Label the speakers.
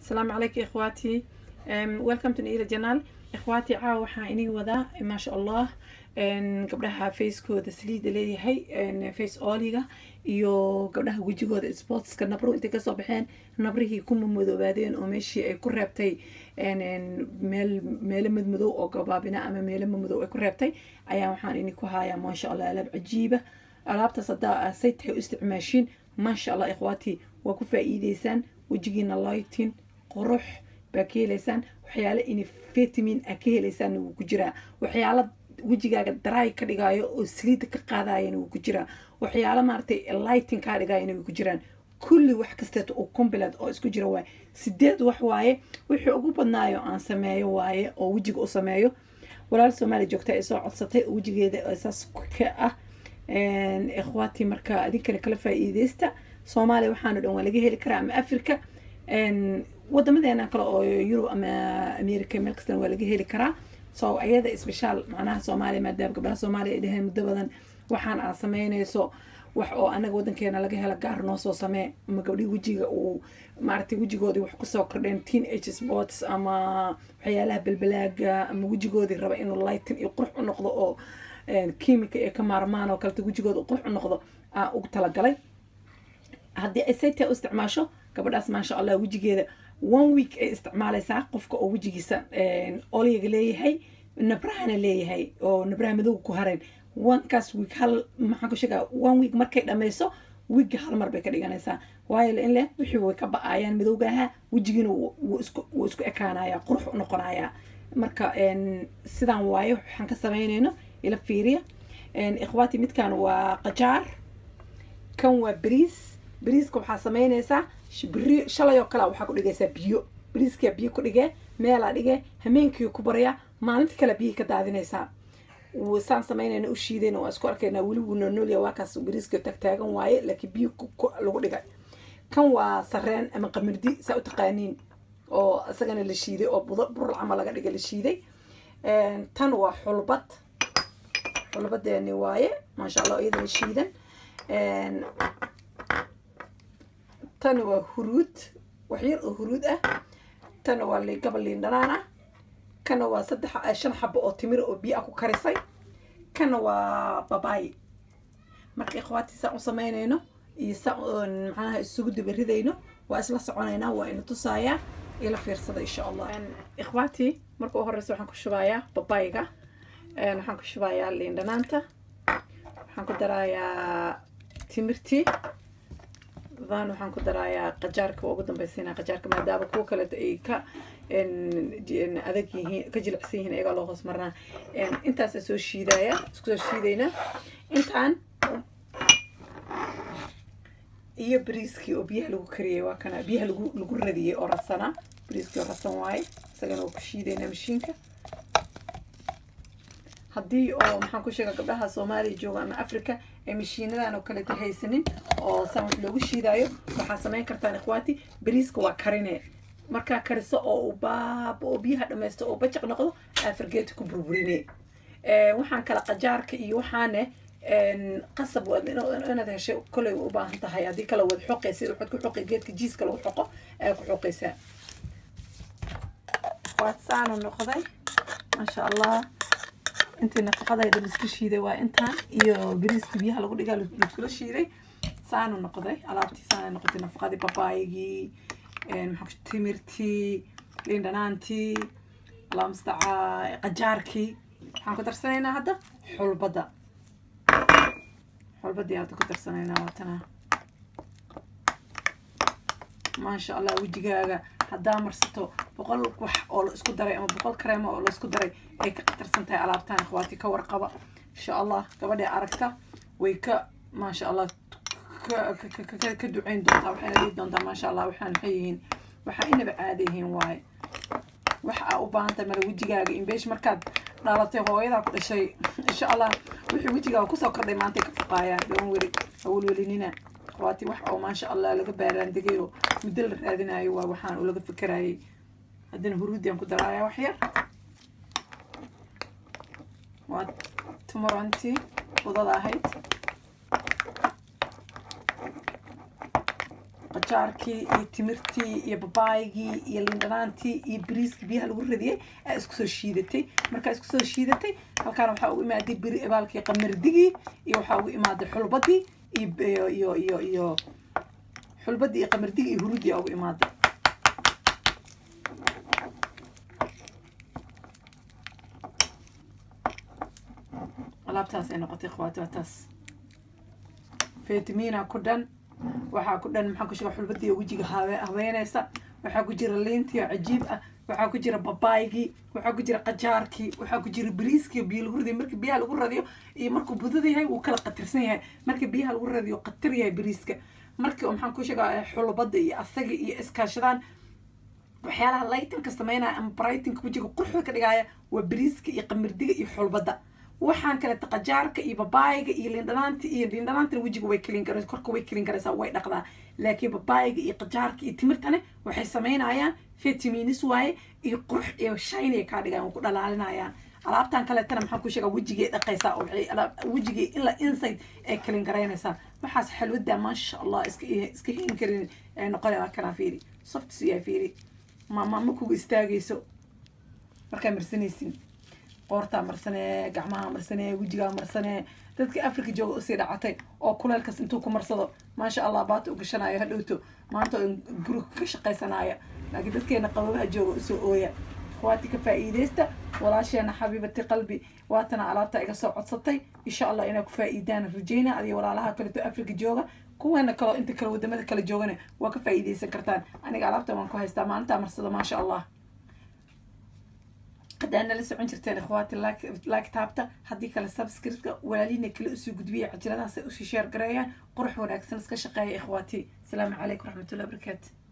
Speaker 1: السلام عليكم إخواتي ويلكم تو نيلا جنال إخواتي caawa waxaan inii wadaa maasha allah gabdhaha facekooda saliida leeyahay face oliga iyo gabdhaha wejigooda sportska nabro intay kasoo baxeen nabrihii ku mamadoobaadeen oo meeshii ay ku reebtay meel meelo madmadow oo gabaabina ama meelo madow ay ku reebtay ayaa waxaan ini ku hayaa maasha allah alaab cajiiba alaabtaas haddaa say tahay u isticmaashiin maasha allah ikhwaati waa ku faa'iideysaan wejigiina lightin qurux baa ka helaysaan waxyaale ini vitamin a ka helaysaan wuu ku jiraa waxyaala wejigaaga dry ka dhigaayo oo saliida ka qaadayana wuu ku jiraa waxyaala maaragtay lighting kaa dhigayana way ku jiraan kulli wax kasteeto oo combilat oo isku jira waaye sideed wax waaye wixii ugu badnaayo aan sameeyo waaye oo wejiga u sameeyo walaal soomaaliya joogta ay soo codsatay oo wejigeeda saas ka ah ikhwaati marka adinkana kala faa'iideysta soomaaliya waxaano dhan waa laga heli karaa ama africa wadamadeena kale oo yurub ama america meel kastana waa laga heli karaa so ayada speciaal macnaha soomaaliya maadaama gabdhaha soomaaliya ay dhaheen muddo badan waxaan aad sameynayso wax oo anaga wadankeena laga helo gaar noo soo samee ama gabdhii wejiga uu maaragtay wejigoodii wax kusoo kordheen teen age sports ama waxyaalaha belbalaaga ama wejigoodii raba inuu lightin iyo qurux u noqdo oo kiimika ay ka maarmaan oo kaleta wejigooda qurux u noqdo aa ugu talagalay haddii ay sayta u isticmaasho gabadhaas maasha allah wejigeeda one week ay isticmaalaysaa qofka oo wejigiisa oliga leeyahay nabrahana leeyahay oo nabraha madowga ku hareen onekaas week hal maxaan ku sheegaa one week markay dhammayso wiigga hal mar bay ka dhiganaysaa waayo in leh wixii way ka ba-ayaan madowga ahaa wejigiina wuu isku wuu isku ekaanayaa qurux u noqonayaa marka sidaan waayo waxaan ka samaynayno ila fiiriya ikhwaati midkan waa qajaar kan waa bariis bariiska waxaa samaynaysaa beri shalay oo kale waxaa ku dhigaysaa biyo bariiskaa biyo ku dhigee meelaa dhigee hameenkii ku baryaa maalinta kale biyihii ka daadinaysaa saan samaynayna u shiidayna waa isku arkaynaa weli wuu noolnoolya waa kaas bariiska tagtaagan waaye laakiin biyo lagu dhigay kan waa sareen ama qamirdi saa u taqaaniin oo isagana la shiiday oo budo burul camal laga dhigay la shiiday tan waa xulbad xulbadeeni waaye maasha allah iyadana shiidan tan waa huruud wax yar oo huruud ah tana waa gabal liin dhanaan ah kana waa saddex shan xabo oo timir oo biyo ah ku karisay kana waa babaay marka ikhwaati saan u samaynayno iyo saan maxaanaha isugu dabaridayno waa isla soconaynaa waa ina tusaayaa ila fiirsada insha allah ikhwaati marka u horeysa waxaan ku shubayaa babaayga waxaan ku shubayaa liin dhanaanta waxaan ku darayaa timirtii dan waxaan ku darayaa qajaarka waa ugu dambaysiinaa qajaarka maadaama kuwa kaleeto ay ka adag yihiin ka jilicsan yihiin iyagaa loo hoos marnaa intaasa soo shiidaya isku soo shiidayna intaan iyo bariiskii oo biyaha lagu kariyay waa kana biyaha lagu lagu radiyay oo radsanaa bariiskii oo radsan waaye isagana waa ku shiidaynaa mashiinka haddii oo maxaan ku sheega gabdhaha soomaaliya jooga ama africa ee mashiinadan oo kaleeta haysanin oo saan wax loogu shiidaayo waxaa samayn kartaan ikhwaati bariiska waa karine markaa kariso oo u baaba oo biyaha dhamaysto oo bajaq noqdo aa fargeeta ku burburine waxaan kala qajaarka iyo waxaane qasab inaad heshay koley u baahan tahay haddii kale wad xoqaysid waxaad ku xoqay geedka jiiska lagu xoqo ayaa ku xoqaysaa waad saanu noqday maasha allah intii nafaqadayda laisku shiiday waa intaan iyo bariiskii biyaha lagu dhigaa laiskula shiiday saanu noqday alaabtii saana noqotay nafaqadii babaayigii maxaa timirtii liin dhanaantii allah mustacaa qajaarkii waxaan ku darsanaynaa hadda xulbadda xulbaddii hadda ku darsanaynaa waatana maasha allah wejigaaga haddaa marsato boqol wax oo la isku daray ama boqol kareema oo la isku daray ay ka qatarsan tahay alaabtaan ikhwaati ka warqaba insha allah gabadhii aragta way ka maasha allah ka duceyn doontaa waxayna dhihi doontaa maasha allah waxaan maxay yihiin waxaa inaba caada yihiin waaye waxa aa u baahan tahay mala wejigaaga inbeesh markaad dhalatay hooyadaa ku dhashay insha allah wixii wejigaaga kusoo kordhay maantay ka fuqaayaan doon weli hawlwelinina waati wax oo maasha allah laga baaraandegay oo muddo la raadinayo waa waxaan uu laga fekerayay haddana huruudiyan ku daraaya wax yar waa tumarantii budada ahayd qajaarkii iyo timirtii iyo babaayigii iyo lindhanaantii iyo bariiskii biyaha lagu radiyey aa isku soo shiidatay markaa isku soo shiidatay halkaana waxaa ugu imaaday biri baalkii qamardigii iyo waxaa ugu imaaday xulbadii iyo iyo iyo iyo xulbadii iyo qamardigii iyo hurudii aa ugu imaaday alaabtaas ay noqotay ikhwaati waa taas fitamiina ku dhan waxaa ku dhan maxaa ku jira xulbadii wejiga habeynaysa waxaa ku jira liintii oo cajiib ah waxaa ku jira babaygii waxaa ku jira qajaarkii waxaa ku jira bariiskii biyo lagu radiyo marka biyaha lagu radiyo iyo markuu budada yahay wuu kala qatirsan yahay marka biyaha lagu radiyo qatir yahay bariiska markii maxaan ku sheegaa xulbada iyo asaga iyo iskaashadaan waxyaalaha laytinka sameynaya ama brightinka wejiga quruxda ka dhigaya waa bariiska iyo qamirdiga iyo xulbada waxaan kaleeta qajaarka iyo babaayiga iyo lindhanaanta iyo lindhanaantana wejiga way kelin karaysa korka way kelin karaysaa way dhaqdaa laakiin babaayiga iyo qajaarka iyo timirtane waxay samaynayaan vitaminis waaye iyo qurux iyo shine kaa dhigayan ku dhalaalinayaan alaabtan kaleetana maxaan ku sheegaa wejigay dhaqaysaa oo wejigay ilaa inside ay kelin garaynaysaa waxaas xalwada maasha allah iska iska hin karin noqonaya kanaa fiiri soft siyaa fiiri maama ma kugu istaagayso markaa marsanaysin qoortaa marsanee gacmaha marsanee wejigaa marsanee dadka africa jooga usii dhacatay oo kuleelkas intuu ku marsado maasha allah baata u gashanayo hadhowto maanta guriga ka shaqaysanaya laakiin dadkeena qababaha jooga usoo ooya akhwaati ka faa'iidaysta walaasheena xabiibati qalbi waatana alaabta iga soo codsatay insha allah inaa ku faa'iidaan rajayna adiyo walaalaha kaleto africa jooga kuweena kaloo inta kale wadamada kale joogana waa ka faa'iidaysan kartaan aniga alaabta waan ku haystaa maalintaa marsado maasha allah haddaa nala socon jirteen ikhwaati like taabta haddii kale subscriptka walaaliina kale usoo gudbiya cajaladahaas ay usii sheer gareeyaan qurux wanaagsan iska shaqeeya ikhwaati asalaamu calaykum waraxmatullahi wabarakaatu